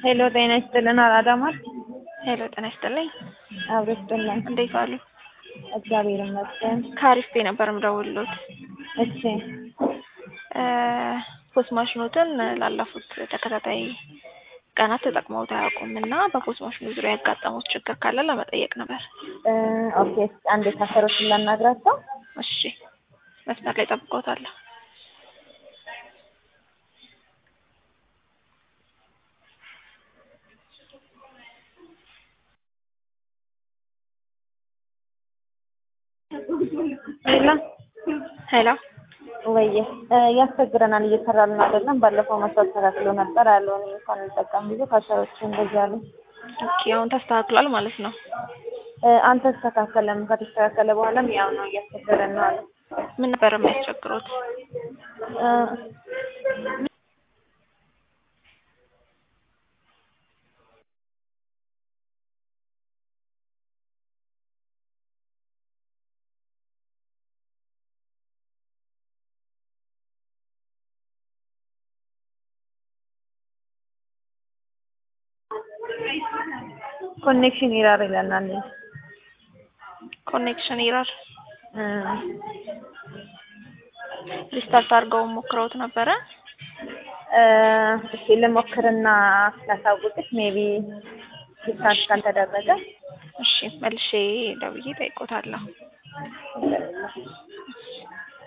ሄሎ ጤና ይስጥልን። አራዳማት ሄሎ ጤና ይስጥልኝ። አብሮ ይስጥልን። እንዴት አሉ? እግዚአብሔር ይመስገን። ከአሪፍ ነበር የምደውልሎት። እሺ ፖስት ማሽኖትን ላለፉት ተከታታይ ቀናት ተጠቅመውት አያውቁም እና በፖስት ማሽኑ ዙሪያ ያጋጠሙት ችግር ካለ ለመጠየቅ ነበር። እ ኦኬ እስኪ አንድ የታሰሩትን ላናግራቸው። እሺ መስመር ላይ ጠብቀውታለሁ። ሄሎ ሄሎ ወየ ያስቸግረናል፣ እየሰራልን አይደለም። ባለፈው መስዋዕት ተካክሎ ነበር ያለውን እንኳን እንጠቀም ብዙ ካሰሮች እንደዚህ አሉ። ኦኬ አሁን ተስተካክሏል ማለት ነው። እ አልተስተካከለም። ከተስተካከለ በኋላም ያው ነው እያስቸገረን ነው አለ። ምን ነበር የሚያስቸግሩት? እ ኮኔክሽን ኢራር ይለናል። ኮኔክሽን ኢረር እ ሪስታርት አድርገው ሞክረውት ነበረ። እ እስኪ ልሞክርና ላሳውቅሽ ሜቢ ሪስታርት ካልተደረገ እሺ መልሼ ደውዬ ጠይቆታለሁ።